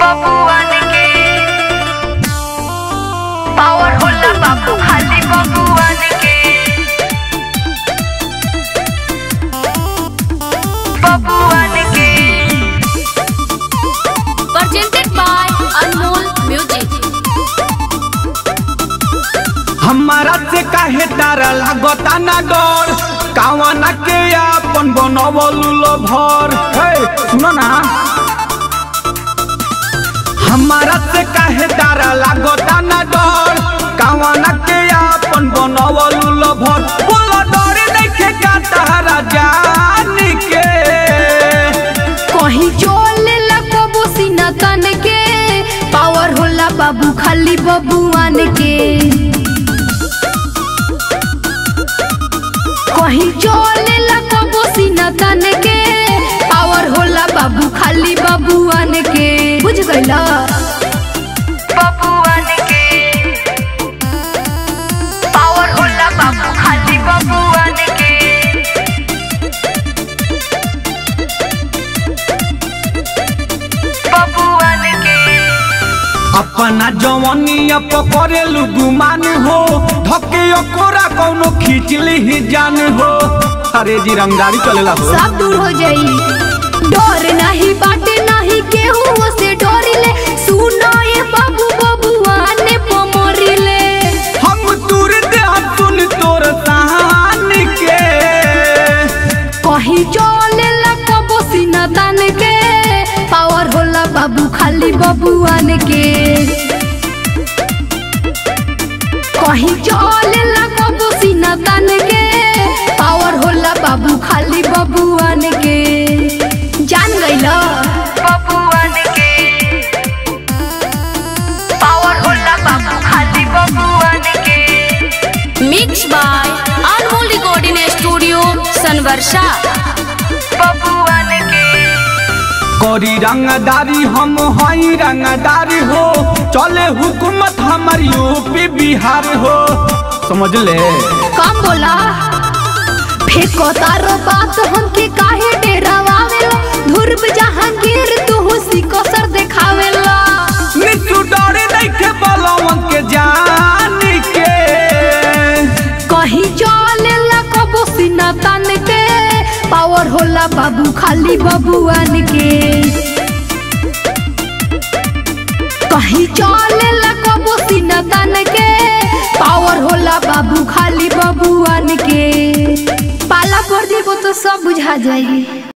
बबुआन के पावर होला बाबू खाली बबुआन के बबुआन के presented by Anmol Music. हमारा से काहे तारा लागता ना डर कावना के अपन बनवलू लो भर हे सुनो ना हमारा से काहे तारा लागता ना डर कावना के अपन बनवलू लो भर बोलो डर देखे का तारा जान के कहीं चले ला कबो सीना तन के पावर होला बाबू खाली बबुआन के कहीं चले ला कबो सीना तन के पावर होला बाबू खाली बबुआन के बुझ गइला बबुआन के पावर होला बाबू खाली बबुआन के बबुआन के अपना जवनिया पकड़ेलू गुमान हो धके ओकोरा कौनो खींच ली जान हो अरे जी रंगदारी चलेला हो सब दूर हो जाई डर नहीं बाटे नहीं केहू से डरिले सुनो ये बाबू बबुआने पमरिले हम दूर दे सुन तोर सहान के कहीं चले ला कबो सीना तान के पावर होला बाबू खाली बबुआन के कहीं चले ला कबो सीना तान के पावर होला बाबू खाली बबुआन के जान गइला बबुआन के पावर होला बाबू खाली बबुआन के mix by Anmol recording studio Sanwarsha बबुआन के करी रंगदारी हम हई रंगदारी हो चले हुकूमत हमर यूपी बिहार हो समझ ले कम बोला फेंको तारो बात हमके काहे डेरावावेला धुर्ब जहांगीर तू हुसी को सर देखावेला निचू डरे देखे बलवन के जान के कहीं चले ला कबो सीना तान के पावर होला बाबू खाली बबुआन के कहीं चले ला कबो सीना तान के पावर होला बाबू खाली बबुआन के पाला पर देबो तो सब बुझा जाई